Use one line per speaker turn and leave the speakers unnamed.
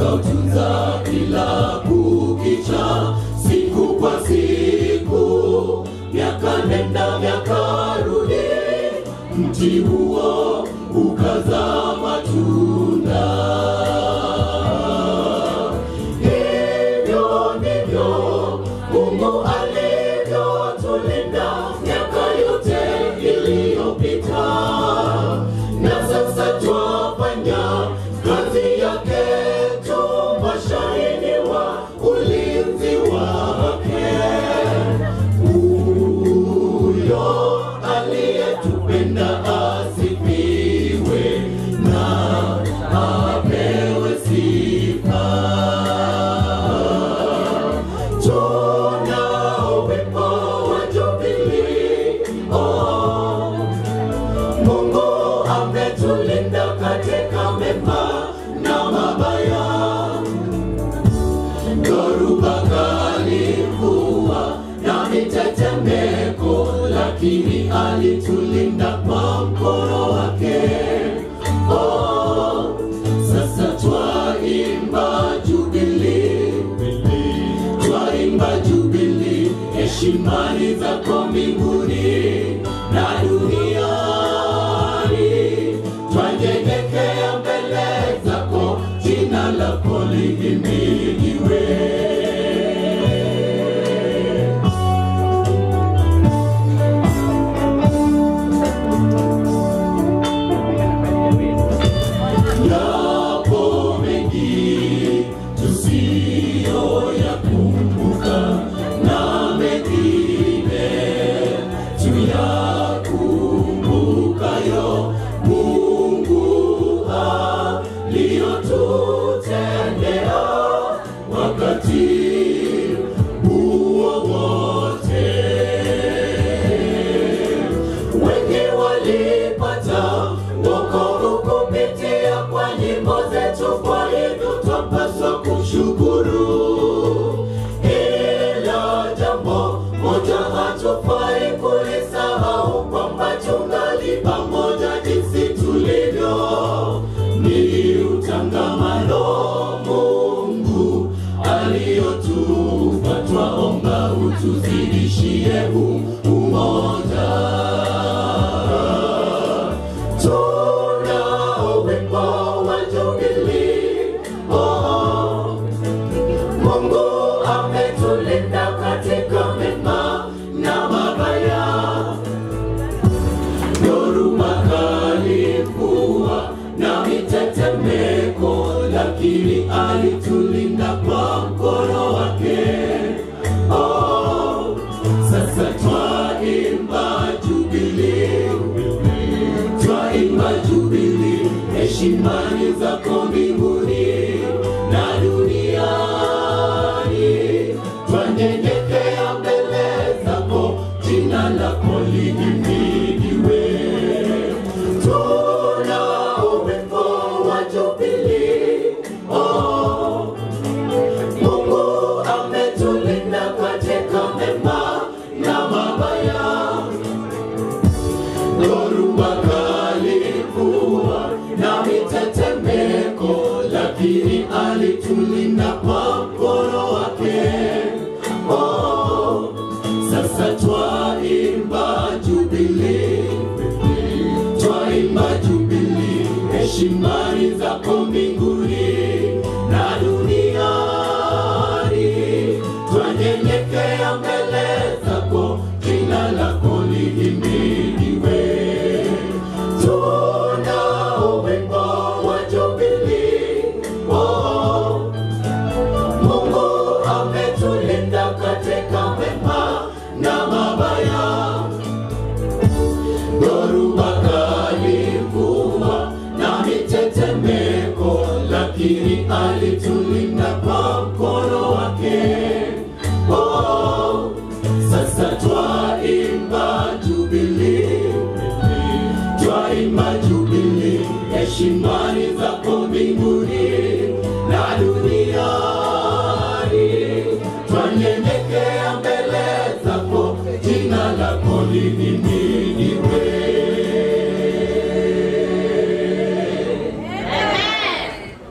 akautunza kila kukicha, siku kwa siku, miaka nenda miaka rudi, mti huo ukazaa matunda. Hivyo ndivyo Mungu alivyotulinda miaka yote iliyopita, na sasa twafanya kazi yake tu, mashahidi wa ulinzi wake. Huyo aliyetupenda asifiwe na apewe sifa. Tuna uwepo wa Jubilii, oh, Mungu ametulinda katika mema na mabaya. Dhoruba kali, mvua na mitetemeko, lakini alitulinda kwa mkono wake. Oh, sasa twaimba Jubilii, twaimba Jubilii, heshimani zako mbinguni na duniani, twanyenyekea mbele zako, jina lako lihimidiwe. Yapo mengi tusiyoyakumbuka na mengine tuyakumbukayo Mungu aliyotutendea wakati huo wote wengi walipata wokovu kupitia kwa nyimbo zetu, kwa hivyo twapaswa kushukuru. Ila jambo moja hatufai kulisahau, kwamba tungali pamoja jinsi tulivyo, ni utangamano Mungu aliyotupa, twaomba utuzidishie huu umoja tuna uwepo wa Jubilii. Oh, Mungu ametulinda katika mema na mabaya. Dhoruba kali, mvua na mitetemeko, lakini alitulinda kwa mkono wake. Oh, sasa twaimba Jubilii twaimba Jubilii, heshimani zako mbinguni na duniani, twanyenyekea mbele zako, jina lako lihimidiwe. Tuna uwepo wa Jubilii, oh, Mungu ametulinda katika mema na mabaya dhoruba kali, mvua na mitetemeko, lakini alitulinda kwa mkono wake. Oh, sasa twaimba Jubilii, twaimba Jubilii, heshimani zako mbinguni na duniani, twanyenyekea mbele zako, jina lako lihimidiwe. Tuna uwepo wa Jubilii, oh, Mungu ametulinda katika mema na mabaya. Dhoruba kali, mvua na mitetemeko, lakini alitulinda kwa mkono wake. Oh, sasa twaimba Jubilii, twaimba Jubilii, heshimani zako mbinguni na duniani, twanyenyekea mbele zako, jina lako lihimidiwe.